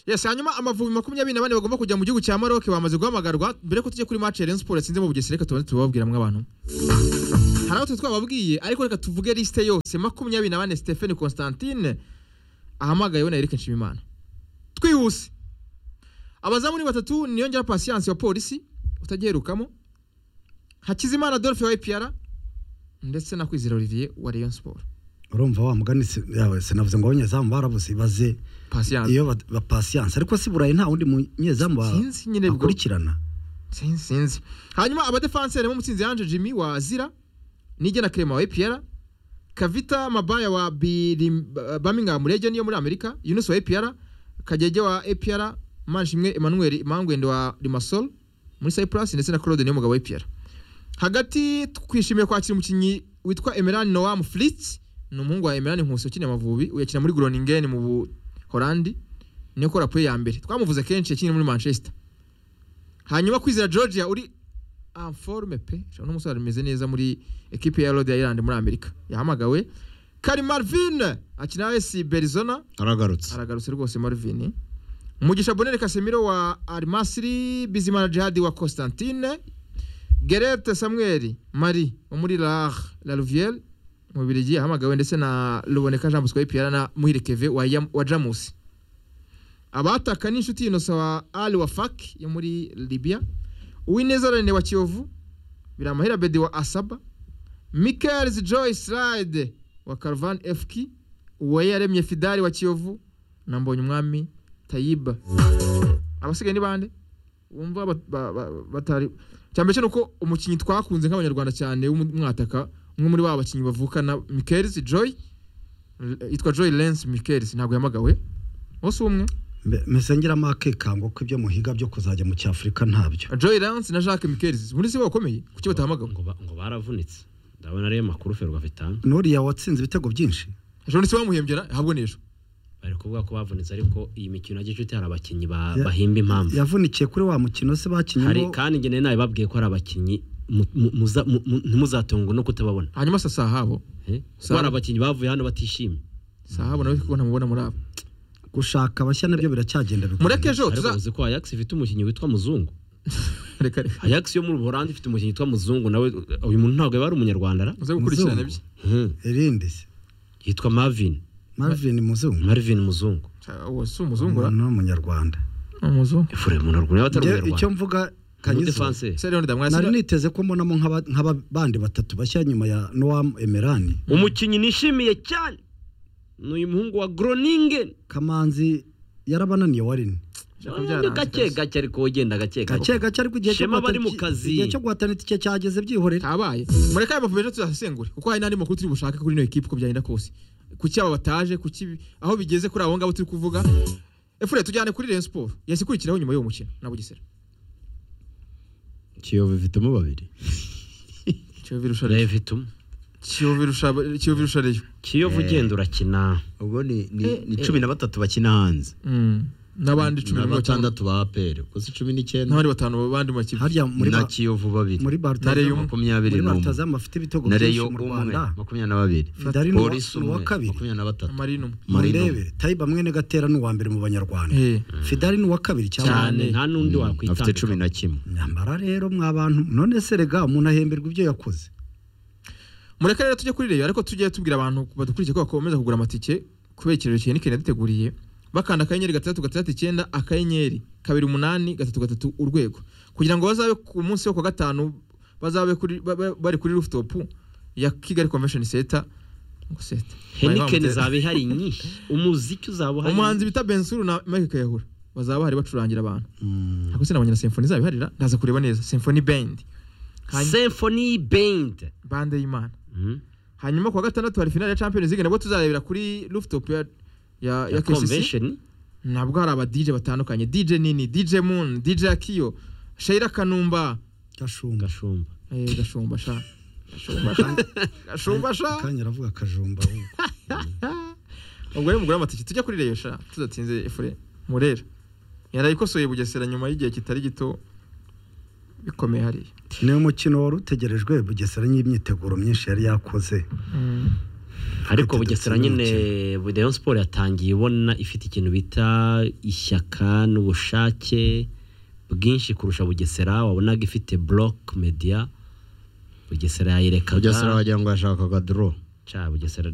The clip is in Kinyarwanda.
yes hanyuma amavubi makumyabiri na bane bagomba kujya mu gihugu cya maroc bamaze guhamagarwa mbere ko tujya kuri match ya Rayon Sports yatsinze mu Bugesera reka tubanze tubabwiramo abantu hari abo twababwiye ariko reka tuvuge lisite yose makumyabiri na bane Stephen Constantine ahamagayeho na Eric Nshimimana twihuse abazamu ni batatu niyongera patience wa polisi utagiherukamo Hakizimana Adolphe wa APR ndetse na Kwizera Olivier wa Rayon Sports urumva wa mugani si- yawe sinavuze ngo abanyezamu barabuze baze patience iyo ba- ba- patience ariko si burayi nta wundi munyezamu ba- sinzi nyine bwo bakurikirana sinzi sinzi hanyuma abadefanseri bo mutsinzi Ange Jimmy wa Zira Nige na Clement wa APR Kavita Mabaya wa Birim- Birmingham Legion yo muri Amerika Yunus wa APR Kagege wa APR Manshimwe Emmanuel Mangwende wa Limassol muri Cyprus ndetse na Claude Niyomugabo wa APR hagati twishimiye kwakira umukinnyi witwa Emeran Noam Fritz ni umuhungu wa Emeran Nkusi ukina Amavubi uyakina muri Groningen mu Buholandi niyo kora play ya mbere twamuvuze kenshi yakina muri Manchester hanyuma kwizera Georgia uri informe pe shaka n'umusore ameze neza muri ekipe ya Rhode Island muri Amerika yahamagawe Kari Marvin akina na AS Berizona aragarutse aragarutse rwose Marvin Mugisha Bonere Casemiro wa Al Masry Bizimana Jihad wa Constantine Gerete Samuel Marie wo muri La La Louvière mu Biligi yahamagawe ndetse na Ruboneka Jean Bosco Pierre na Muhire Keve wa, Yam- wa Jamus abataka n'inshuti Innocent wa Ali wa Fak yo muri Libya Uwineza Rene wa Kiyovu Biramahira Bedi wa Asaba Michaels Joyce Ride wa Caravan FK Uwayaremye Fidari wa Kiyovu na Mbonye Umwami Tayiba abasigaye ni bande wumva bat- ba- ba- batari cyambere cyo nuko umukinnyi twakunze nk'abanyarwanda cyane w'umwataka umwe muri ba bakinnyi bavukana Michaels Joy L- yitwa Joy Lens Michaels ntabwo yamagawe bose umwe Mbe- mbese ngiramo akekango ko ibyo muhiga byo kuzajya mu cyafurika ntabyo Joy Lens na Jacques Michaels muri se bakomeye kuki batahamagawe ngo ba- ngo baravunitse ndabona ariyo makuru ferwa vitanu nuriya watsinze ibitego byinshi ejo ni se bamuhembye ahabwo n'ejo bari kuvuga ko bavunitse ariko iyi mikino ya gicuti hari abakinnyi ba- Ya- bahimba impamvu yavunikiye kuri wa mukino se hari bakinyemo kandi njye nawe babwiye ko hari abakinnyi mu- mu- muza- mu- mu- ntimuzatungwe no kutababona hanyuma sa sahabo Eh? Sa- kuba hari abakinnyi bavuye hano batishimye sahabo nawe kuko ntamubona muri abo gushaka abashya nabyo biracyagenda bigoye. mureke ejo ariko tuza uzi ko ayax ifite umukinnyi witwa muzungu reka reka ayax yo muri buholandi ifite umukinnyi witwa muzungu nawe uyu muntu ntabwo yaba ari umunyarwanda ra? uze gukurikirana Muzungu. ibye Mhm. irindi se yitwa marvin marvin muzungu marvin muzungu Sa- uwo si umuzungu ra? ni umunyarwanda Ni umuzungu efure munyarwanda nawe atari Njye icyo umunyarwanda mvuga Ni kanyizo umudefanse. Sera Leone Ndamwasi nari niteze ko mbonamo nk'aba- nk'abandi batatu bashya nyuma ya noam emerani umukinnyi nishimiye cyane ni uyu muhungu wa groningen kamanzi yarabananiye warini Shaka byaranze gake rwose. gake ariko wagenda gake gake gake ariko igihe cyo Shema guhatana bari mu iki- kazi. igihe cyo guhatana itike cyageze byihorera tabaye mureka ayo mavubi ejo tuzasesengure kuko hari n'andi makuru turi bushake kuri ino ekipe uko byagenda kose kuki aba bataje kuki ibi- aho bigeze kuri abo ngabo turi kuvuga efure tujyane kuri Rayon Sport yahise ikurikiraho nyuma y'uwo mukino na Bugesera kiyovu ifitemo babiri Kiyovu irusha Rayon revita umwe Kiyovu irusha Kiyovu irusha Rayon kiyovu ugenda urakina ubwo ni ni- ni cumi na batatu bakina hanze Mm. n'abandi cumi na n'umwe cyangwa- batandatu ba aperi gusa cumi n'icyenda n'abandi batanu bandi mu makipe harya muri na ba- kiyovu babiri muri Nare barutazamu y'umwe. makumyabiri muri n'umwe barutazamu afite ibitego na byinshi reyo mu umwe rwanda makumyabiri na babiri fidari ni uwa- polisi ni uwa umwe kabiri makumyabiri na batatu Marine umwe Marino. murebere tayiba mwene gatera ni uwa mbere mu banyarwanda Eh. fidari ni uwa kabiri cyangwa cyane nta n'undi afite wakwitanga cumi na kimwe nyambara rero mwa bantu none se rega umuntu ahemberwa ibyo yakoze mureke rero tujye kuri reyo ariko tujye tubwira abantu badukurikiye ko bakomeza kugura amatike kubera ikirori cya nikeni yaduteguriye bakanda akanyenyeri gatandatu gatandatu icyenda akanyenyeri kabiri umunani gatatu gatatu urwego kugira ngo bazabe ku munsi wo ku wa gatanu bazabe kuri, ba- ba- bari kuri rooftop ya kigali convention center Center. henikeni zaba ihari nyinshi umuziki uzaba uhari umuhanzi bita bensuru na mike kayahura bazaba bahari bacurangira abantu ariko sinabonye na symphony zaba iharira ndaza kureba neza symphony band Hanyuma- symphony band bande y'imana Mhm. hanyuma kuwa gatandatu hari finale ya Champions League nabwo tuzarebera kuri rooftop ya ya, ya ya KCC convention nabwo hari aba DJ batandukanye DJ Nini DJ Moon DJ Akiyo Shaira Kanumba gashumba gashumba eh, gashumba sha gashumba sha gashumba sha kanya aravuga kajumba ahubwo. ubwo rero mugura amatike tujya kuri Rayon sha tudatinze efure murera yarayikosoye bugesera nyuma y'igihe kitari gito bikomeye hariya ni umukino wari utegerejwe bugesera n'imyiteguro myinshi yari yakoze ariko Ati, bugesera dutsinda nyine rayon siporo yatangiye ibona ifite ikintu bita ishyaka n'ubushake bwinshi kurusha bugesera wabonaga ifite buroke mediya bugesera yayirekaga bugesera wagira ngo yashakaga doro Ca, bugesera rero